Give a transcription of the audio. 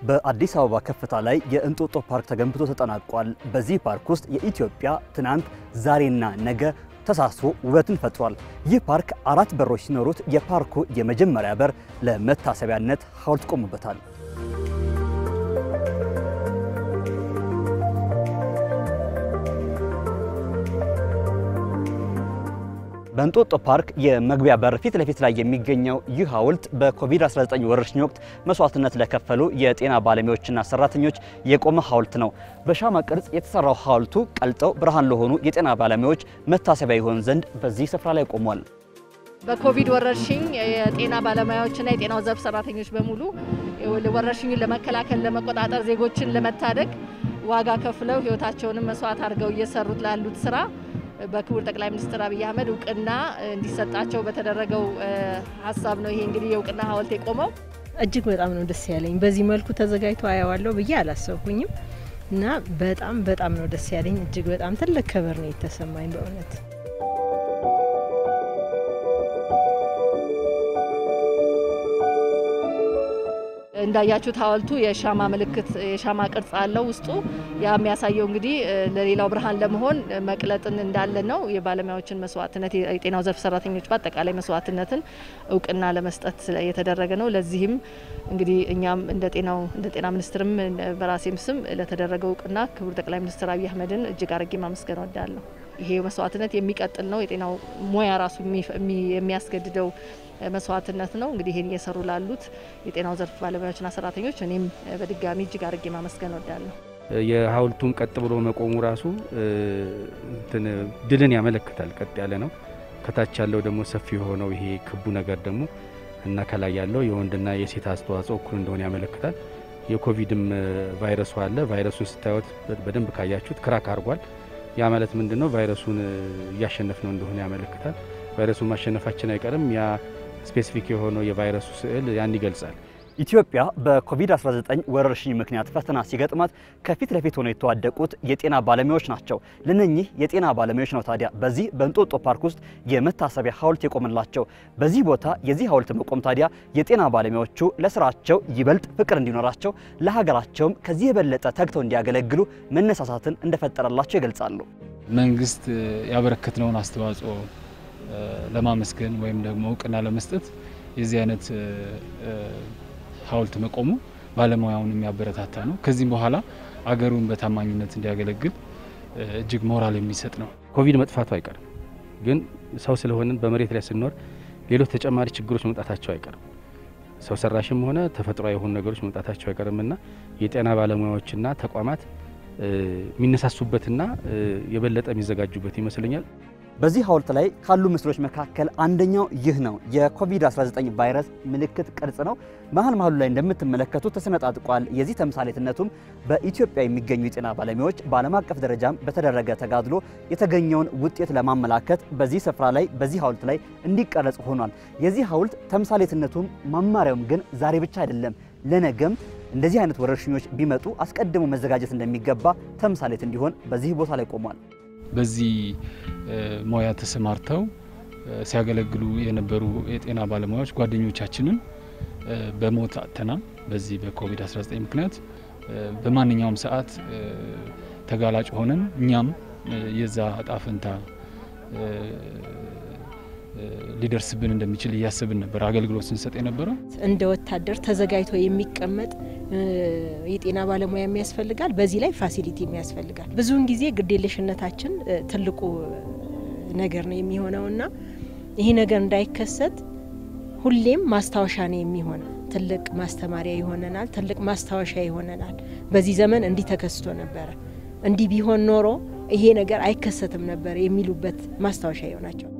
በአዲስ አበባ ከፍታ ላይ የእንጦጦ ፓርክ ተገንብቶ ተጠናቋል። በዚህ ፓርክ ውስጥ የኢትዮጵያ ትናንት ዛሬና ነገ ተሳስሮ ውበትን ፈጥሯል። ይህ ፓርክ አራት በሮች ሲኖሩት የፓርኩ የመጀመሪያ በር ለመታሰቢያነት ሐውልት ቆሙበታል። በእንጦጦ ፓርክ የመግቢያ በር ፊት ለፊት ላይ የሚገኘው ይህ ሐውልት በኮቪድ-19 ወረርሽኝ ወቅት መስዋዕትነት ለከፈሉ የጤና ባለሙያዎችና ሰራተኞች የቆመ ሐውልት ነው። በሻማ ቅርጽ የተሰራው ሐውልቱ ቀልጠው ብርሃን ለሆኑ የጤና ባለሙያዎች መታሰቢያ ይሆን ዘንድ በዚህ ስፍራ ላይ ቆሟል። በኮቪድ ወረርሽኝ የጤና ባለሙያዎችና የጤናው ዘርፍ ሰራተኞች በሙሉ ወረርሽኙን ለመከላከል ለመቆጣጠር፣ ዜጎችን ለመታደግ ዋጋ ከፍለው ሕይወታቸውንም መስዋዕት አድርገው እየሰሩት ላሉት ስራ በክቡር ጠቅላይ ሚኒስትር አብይ አህመድ እውቅና እንዲሰጣቸው በተደረገው ሀሳብ ነው። ይሄ እንግዲህ የእውቅና ሐውልት የቆመው እጅግ በጣም ነው ደስ ያለኝ። በዚህ መልኩ ተዘጋጅቶ አየዋለሁ ብዬ አላሰብኩኝም እና በጣም በጣም ነው ደስ ያለኝ። እጅግ በጣም ትልቅ ክብር ነው የተሰማኝ በእውነት። እንዳያችሁት ሐውልቱ የሻማ ምልክት የሻማ ቅርጽ አለው ውስጡ። ያ የሚያሳየው እንግዲህ ለሌላው ብርሃን ለመሆን መቅለጥን እንዳለ ነው። የባለሙያዎችን መስዋዕትነት፣ የጤናው ዘርፍ ሰራተኞች በአጠቃላይ መስዋዕትነትን እውቅና ለመስጠት የተደረገ ነው። ለዚህም እንግዲህ እኛም እንደ ጤናው እንደ ጤና ሚኒስትርም በራሴም ስም ለተደረገው እውቅና ክቡር ጠቅላይ ሚኒስትር አብይ አህመድን እጅግ አድርጌ ማመስገን እወዳለሁ። ይሄ መስዋዕትነት የሚቀጥል ነው። የጤናው ሙያ ራሱ የሚያስገድደው መስዋዕትነት ነው። እንግዲህ ይህን እየሰሩ ላሉት የጤናው ዘርፍ ባለሙያዎችና ሰራተኞች እኔም በድጋሚ እጅግ አድርጌ ማመስገን እወዳለሁ። የሐውልቱም ቀጥ ብሎ መቆሙ ራሱ እንትን ድልን ያመለክታል። ቀጥ ያለ ነው። ከታች ያለው ደግሞ ሰፊ የሆነው ይሄ ክቡ ነገር ደግሞ እና ከላይ ያለው የወንድና የሴት አስተዋጽኦ እኩል እንደሆነ ያመለክታል። የኮቪድም ቫይረሱ አለ። ቫይረሱን ስታዩት በደንብ ካያችሁት ክራክ አድርጓል። ያ ማለት ምንድን ነው? ቫይረሱን እያሸነፍ ነው እንደሆነ ያመለክታል። ቫይረሱን ማሸነፋችን አይቀርም። ያ ስፔሲፊክ የሆነው የቫይረሱ ስዕል ያን ይገልጻል። ኢትዮጵያ በኮቪድ-19 ወረርሽኝ ምክንያት ፈተና ሲገጥማት ከፊት ለፊት ሆነው የተዋደቁት የጤና ባለሙያዎች ናቸው። ለነኚህ የጤና ባለሙያዎች ነው ታዲያ በዚህ በእንጦጦ ፓርክ ውስጥ የመታሰቢያ ሐውልት የቆመላቸው። በዚህ ቦታ የዚህ ሐውልት መቆም ታዲያ የጤና ባለሙያዎቹ ለስራቸው ይበልጥ ፍቅር እንዲኖራቸው፣ ለሀገራቸውም ከዚህ የበለጠ ተግተው እንዲያገለግሉ መነሳሳትን እንደፈጠረላቸው ይገልጻሉ። መንግስት ያበረከትነውን አስተዋጽኦ ለማመስገን ወይም ደግሞ እውቅና ለመስጠት የዚህ አይነት ሐውልት መቆሙ ባለሙያውን የሚያበረታታ ነው። ከዚህም በኋላ አገሩን በታማኝነት እንዲያገለግል እጅግ ሞራል የሚሰጥ ነው። ኮቪድ መጥፋቱ አይቀርም፣ ግን ሰው ስለሆንን በመሬት ላይ ስንኖር ሌሎች ተጨማሪ ችግሮች መምጣታቸው አይቀርም። ሰው ሰራሽም ሆነ ተፈጥሯዊ የሆኑ ነገሮች መምጣታቸው አይቀርምና የጤና ባለሙያዎችና ተቋማት የሚነሳሱበትና የበለጠ የሚዘጋጁበት ይመስለኛል። በዚህ ሐውልት ላይ ካሉ ምስሎች መካከል አንደኛው ይህ ነው። የኮቪድ-19 ቫይረስ ምልክት ቅርጽ ነው። መሀል መሀሉ ላይ እንደምትመለከቱት ተሰነጣጥቋል። የዚህ ተምሳሌትነቱም በኢትዮጵያ የሚገኙ የጤና ባለሙያዎች በዓለም አቀፍ ደረጃም በተደረገ ተጋድሎ የተገኘውን ውጤት ለማመላከት በዚህ ስፍራ ላይ በዚህ ሐውልት ላይ እንዲቀረጽ ሆኗል። የዚህ ሐውልት ተምሳሌትነቱም መማሪያውም ግን ዛሬ ብቻ አይደለም፣ ለነገም እንደዚህ አይነት ወረርሽኞች ቢመጡ አስቀድሞ መዘጋጀት እንደሚገባ ተምሳሌት እንዲሆን በዚህ ቦታ ላይ ቆሟል። በዚህ ሙያ ተሰማርተው ሲያገለግሉ የነበሩ የጤና ባለሙያዎች ጓደኞቻችንን በሞት አጥተናል። በዚህ በኮቪድ-19 ምክንያት በማንኛውም ሰዓት ተጋላጭ ሆነን እኛም የዛ እጣ ፈንታ ሊደርስብን እንደሚችል እያሰብን ነበር አገልግሎት ስንሰጥ የነበረው። እንደ ወታደር ተዘጋጅቶ የሚቀመጥ የጤና ባለሙያ የሚያስፈልጋል። በዚህ ላይ ፋሲሊቲ የሚያስፈልጋል። ብዙውን ጊዜ ግዴለሽነታችን ትልቁ ነገር ነው የሚሆነውና ይሄ ነገር እንዳይከሰት ሁሌም ማስታወሻ ነው የሚሆን። ትልቅ ማስተማሪያ ይሆነናል። ትልቅ ማስታወሻ ይሆነናል። በዚህ ዘመን እንዲህ ተከስቶ ነበረ፣ እንዲህ ቢሆን ኖሮ ይሄ ነገር አይከሰትም ነበር የሚሉበት ማስታወሻ ይሆናቸው።